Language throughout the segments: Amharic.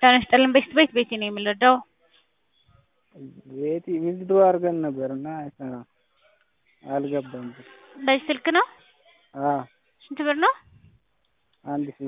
ጤና ይስጥልን ቤት ቤት ቤቴ ነው የምንረዳው። ቤቲ ዊዝድሮ አድርገን ነበር እና አይሰራም አልገባም ብር። በዚህ ስልክ ነው? አዎ ስንት ብር ነው? አንድ ሺህ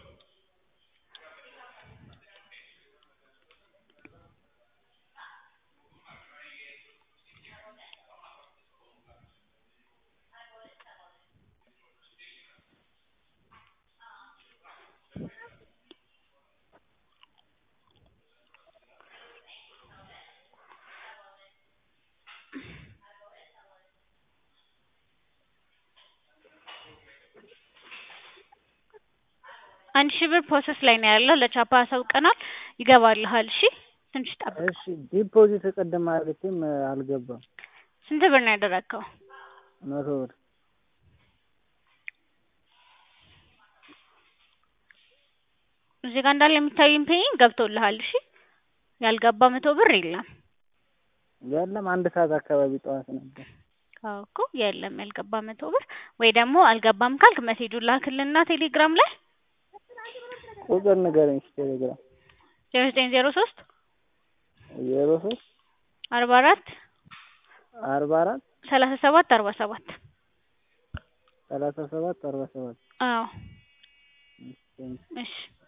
አንድ ሺህ ብር ፕሮሰስ ላይ ነው ያለው። ለቻፓ አሳውቀናል። ይገባልሃል። እሺ ትንሽ ጠብቅ። እሺ ዲፖዚት ቅድም አድርጌም አልገባም። ስንት ብር ነው ያደረግከው? መቶ ብር እዚህ ጋር እንዳለ የሚታየኝ ፔይን ገብቶልሃል። እሺ ያልገባ መቶ ብር የለም። የለም አንድ ሰዓት አካባቢ ጠዋት ነበር። አዎ እኮ የለም ያልገባ መቶ ብር። ወይ ደግሞ አልገባም ካልክ መሴጁን ላክልና ቴሌግራም ላይ ቁጥር ንገረኝ እስኪ ቴሌግራም ዜሮ ዘጠኝ ዜሮ ሶስት ዜሮ ሶስት አርባ አራት አርባ አራት ሰላሳ ሰባት አርባ ሰባት ሰላሳ ሰባት አርባ ሰባት አዎ እሺ እሺ